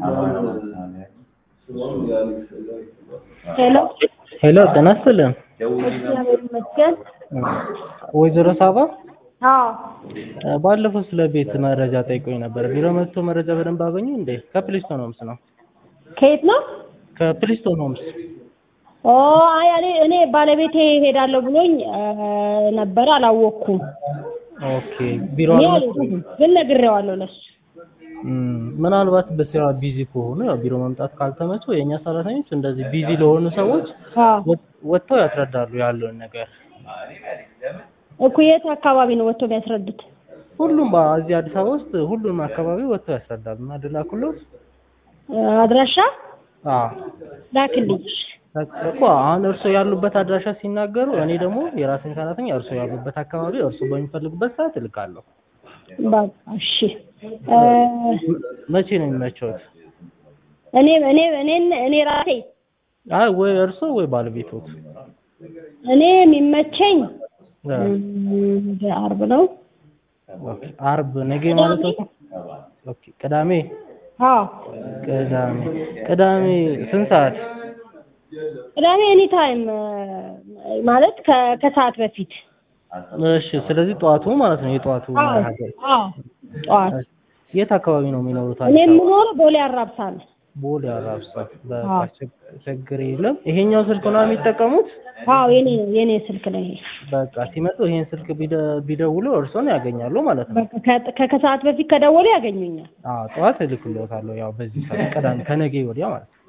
ሄሎ ሄሎ ጤና ይስጥልን። እግዚአብሔር ይመስገን። ወይዘሮ ሳባ አዎ እ ባለፈው ስለ ቤት መረጃ ጠይቆኝ ነበር። ቢሮ መጥቶ መረጃ በደንብ አገኙ እንዴ? ከፕሊስቶን ሆምስ ነው። ከየት ነው? ከፕሊስቶን ሆምስ ኦ አይ እኔ እኔ ባለቤቴ ሄዳለሁ ብሎኝ እ ነበር አላወቅኩም። ኦኬ። ቢሮ እኔ አልመጡም? አልሄድኩም፣ ግን ነግሬዋለሁ ለሱ። እም፣ ምናልባት በስራ ቢዚ ከሆኑ ያው ቢሮ መምጣት ካልተመቸው የእኛ ሰራተኞች እንደዚህ ቢዚ ለሆኑ ሰዎች አዎ ወጥ- ወጥተው ያስረዳሉ ያለውን ነገር። እኮ የት አካባቢ ነው ወጥቶ የሚያስረዱት? ሁሉም በዚህ አዲስ አበባ ውስጥ ሁሉም አካባቢ ወጥተው ያስረዳሉ። እና ድላኩሎት እ አድራሻ አዎ ላክልኝ። እኮ አሁን እርስዎ ያሉበት አድራሻ ሲናገሩ እኔ ደግሞ የራሴን ሰራተኛ እርስዎ ያሉበት አካባቢ እርስዎ በሚፈልጉበት ሰዓት እልካለሁ። በቃ እሺ። እ መቼ ነው የሚመቸውት? እኔ እኔ እኔ እኔ ራሴ አይ ወይ እርስዎ ወይ ባለቤቶት? እኔ የሚመቸኝ እ፣ እም፣ አርብ ነው። ኦኬ፣ አርብ ነገ ማለት ነው። ኦኬ፣ ቅዳሜ አዎ ቅዳሜ ቅዳሜ ስንት ሰዓት? ቅዳሜ ኤኒ ታይም ማለት ከ- ከሰዓት በፊት እሺ፣ ስለዚህ ጠዋቱ ማለት ነው የጠዋቱ አዎ መርሃ ግብር። አዎ ጠዋት የት አካባቢ ነው የሚኖሩት? እኔ አዲስ አበባ? የምኖረው ቦሌ አራብሳ ነው። ቦሌ አራብሳ። በቃ አዎ። ችግ- ችግር የለም። ይሄኛው ስልክ ነው የሚጠቀሙት? አዎ የኔ ነው የኔ ስልክ ነው ይሄ። በቃ ሲመጡ ይሄን ስልክ ቢደ- ቢደውሉ እርስዎን ያገኛሉ ማለት ነው። በቃ ከ- ከ- ከሰዓት በፊት ከደወሉ ያገኙኛል። አዎ ጠዋት እልክልዎታለሁ። ያው በዚህ ሰዓት ቅዳሜ ከነገ ወዲያ ማለት ነው።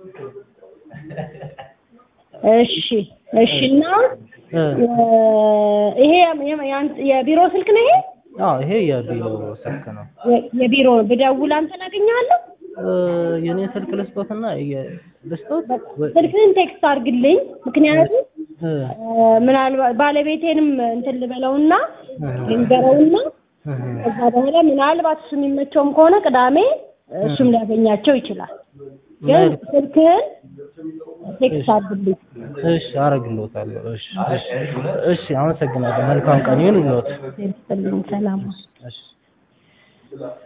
እሺ እሺ። እና እ፣ እ፣ ይሄ የ- ያን- የቢሮ ስልክ ነው ይሄ? አዎ ይሄ የቢሮ ስልክ ነው። የ- የቢሮ ብደውል አንተን አገኘዋለሁ? እ፣ የኔ ስልክ ልስጦትና የ- ልስጦት ወይ- ስልክህን ቴክስት አድርግልኝ። ምክንያቱም እ፣ እ፣ ምናልባት ባለቤቴንም እንትን ልበለውና እ፣ ልንገረውና እ፣ ከዛ በኋላ ምናልባት እሱ የሚመቸውም ከሆነ ቅዳሜ እሱም ሊያገኛቸው ይችላል። ግን መልካም። ስልክህን ቴክስት አድርግልኝ። እሺ አረግልዎታለሁ። እሺ እሺ እሺ፣ አመሰግናለሁ። መልካም ቀን ይሁንልዎት። ይስጥልኝ። ሰላም እሺ